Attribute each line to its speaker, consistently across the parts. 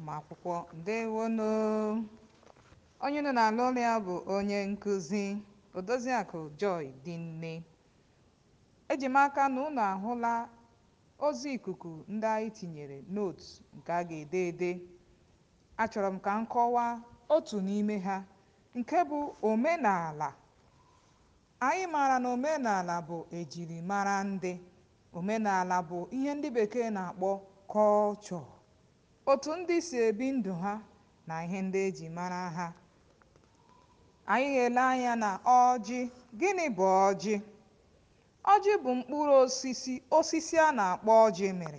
Speaker 1: ụmụakwụkwọ ndewonu onye nọ n'ala ụlọ ya bụ onye nkụzi odoziakụ joy dinne eji m aka na unu ahụla ozi ikuku ndị anyị tinyere nootu nke a ga-ede ede achọrọ m ka m kọwaa otu n'ime ha nke bụ omenala anyị maara na omenala bụ ejirimara ndị omenala bụ ihe ndị bekee na-akpọ kọlchọ otu ndị si ebi ndụ ha na ihe ndị eji mara ha anyị ga-ele anya na ọjị gịnị bụ ọjị ọjị bụ mkpụrụ osisi osisi a na-akpọ ọjị mịrị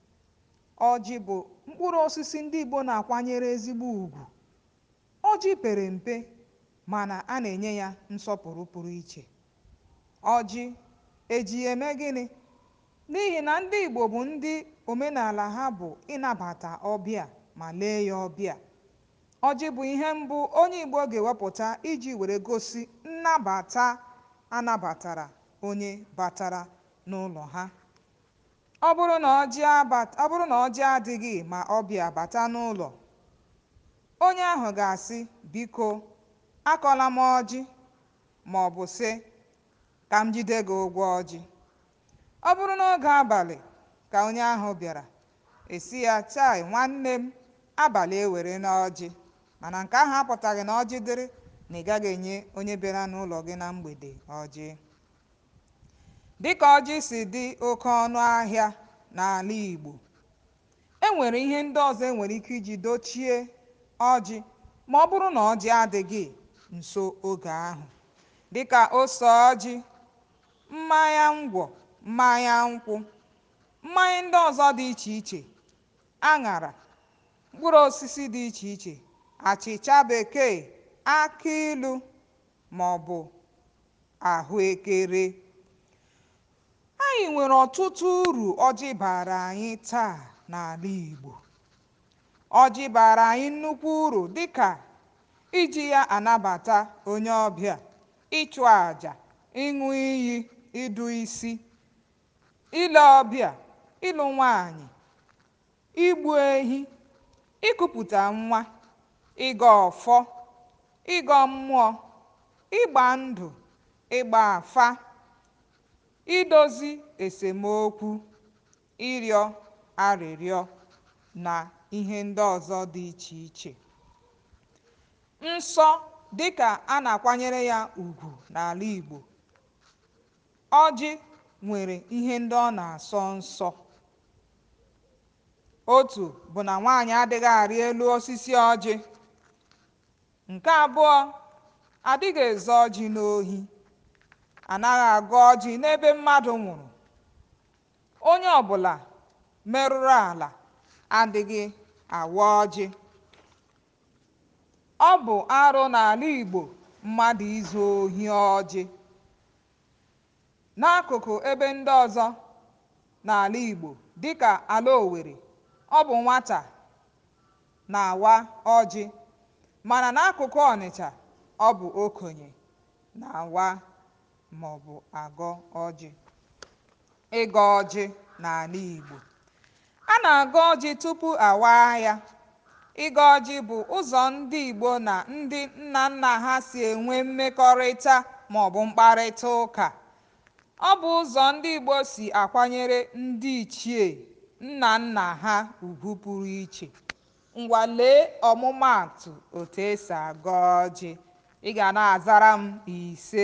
Speaker 1: ọjị bụ mkpụrụ osisi ndị Igbo na-akwanyere ezigbo ugwu ọjị pere mpe mana a na-enye ya nsọpụrụ pụrụ iche ọjị eji eme gịnị n'ihi na ndị Igbo bụ ndị omenala ha bụ ịnabata ọbịa ma lee ya ọbịa ọjị bụ ihe mbụ onye Igbo ga-ewepụta iji were gosi nnabata anabatara onye batara n'ụlọ ha ọ bụrụ na ọjị ọ bụrụ na ọjị adịghị ma ọbịa bata n'ụlọ onye ahụ ga-asị biko akọla m ọjị ma ọ bụ sị ka m jide gị ụgwọ ọjị ọ bụrụ n'oge abalị ka onye ahụ bịara esi ya chai nwanne m abalị ewere n'ọjị mana nke ahụ apụtaghị na ọjị dịrị na ị gaghị enye onye bịara n'ụlọ gị na mgbede ọjị dịka ọjị si dị oke ọnụ ahịa n'ala Igbo e nwere ihe ndị ọzọ e nwere ike iji dochie ọjị ma ọ bụrụ na ọjị adịghị nso oge ahụ dịka ose ọjị mmanya ngwọ mmanya nkwụ mmanya ndị ọzọ dị iche iche aṅara mkpụrụ osisi dị iche iche achịcha bekee akị ilu ma ọ bụ ahụekere anyị nwere ọtụtụ uru ọjị bara anyị taa n'ala Igbo ọjị bara anyị nnukwu uru dịka iji ya anabata onye ọbịa ịchụ àjà ịṅụ iyi ịdụ isi ile ọbịa ịlụ nwanyị igbu ehi ịkụpụta nwa ịgọ ọfọ ịgọ mmụọ ịgba ndụ ịgba afa idozi esemokwu ịrịọ arịrịọ na ihe ndị ọzọ dị iche iche nsọ dịka a na-akwanyere ya ugwu n'ala Igbo ọjị nwere ihe ndị ọ na-asọ nsọ otu bụ na nwaanyị adịghị arị elu osisi ọjị nke abụọ adịghị ezo ọjị n'ohi anaghị agụ ọjị n'ebe mmadụ nwụrụ onye ọbụla merụrụ ala adịghị awa ọjị ọ bụ arụ n'ala Igbo mmadụ izu ohi ọjị n'akụkụ ebe ndị ọzọ n'ala Igbo dịka ala Owerri ọ bụ nwata na-awa ọjị mana n'akụkụ Ọnịcha ọ bụ okenye na-awa ma ọ bụ agọ ọjị ịgọ ọjị n'ala Igbo a na-agọ ọjị tupu awaa ya ịgọ ọjị bụ ụzọ ndị Igbo na ndị nna nna ha si enwe mmekọrịta ma ọ bụ mkparịta ụka ọ bụ ụzọ ndị Igbo si akwanyere ndị ichie nna nna ha ugwu pụrụ iche ngwa lee ọmụmaatụ otu esi agọ ọjị ị ga na-azara m ise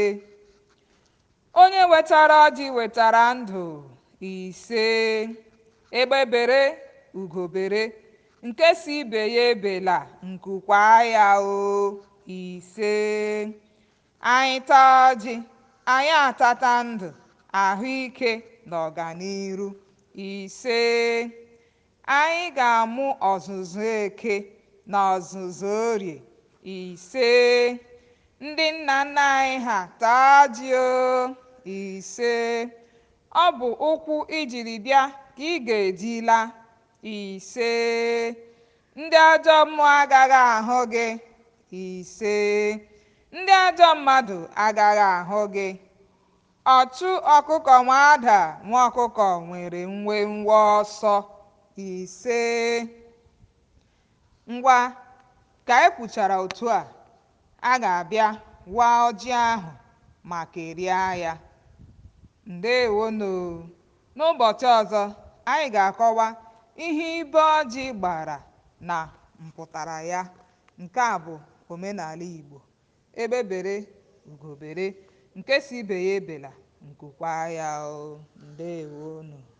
Speaker 1: onye wetara ọjị wetara ndụ ise egbebere ugobere nke si ibe ya ebela nkukwa ya o ise anyị taa ọjị anyị atata ndụ ahụike na ọganiru ise anyị ga-amụ ọzụzụ eke na ọzụzụ orie ise ndị nna nna anyị ha taa ọjị o ise ọ bụ ụkwụ ijiri bịa ka ị ga-ejila ise ndị ajọ mmụọ agaghị ahụ gị ise ndị ajọ mmadụ agaghị ahụ gị ọchụ ọkụkọ nwa ada nwa ọkụkọ nwere nwe nwe ọsọ ise ngwa ka e kwuchara otu a a ga-abịa waa ọjị ahụ ma kerie ya ndewonu n'ụbọchị ọzọ anyị ga-akọwa ihe ibe ọjị gbara na mpụtara ya nke a bụ omenala Igbo ebe bere ugo bere nke si ibe ya ebela nkukwa ya o ndewonu